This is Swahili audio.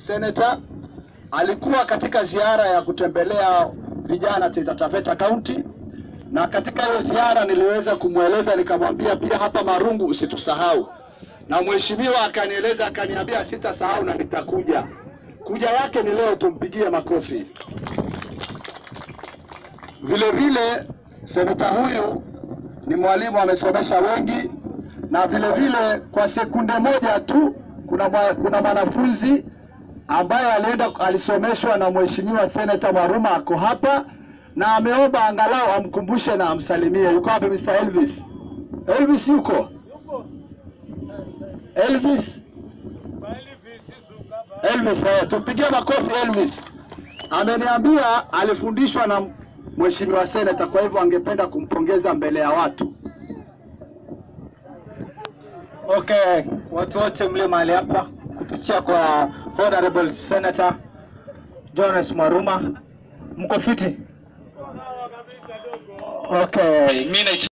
Senator alikuwa katika ziara ya kutembelea vijana Taita Taveta County, na katika hiyo ziara niliweza kumweleza nikamwambia, pia hapa Marungu usitusahau, na mheshimiwa akanieleza akaniambia, sitasahau na nitakuja. Kuja yake ni leo, tumpigie makofi. Vile vile seneta huyu ni mwalimu amesomesha wengi, na vile vile kwa sekunde moja tu kuna, mwa- kuna mwanafunzi ambaye alienda alisomeshwa na mheshimiwa seneta Mwaruma ako hapa na ameomba angalau amkumbushe na amsalimie. Yuko wapi Mr. Elvis? Elvis yuko? Elvis? Elvis, eh, tupigie makofi Elvis. Ameniambia alifundishwa na mheshimiwa seneta, kwa hivyo angependa kumpongeza mbele ya watu. Okay, watu wote mlio mahali hapa kupitia kwa Honorable Senator Jonas Mwaruma, mko fiti? Okay, mimi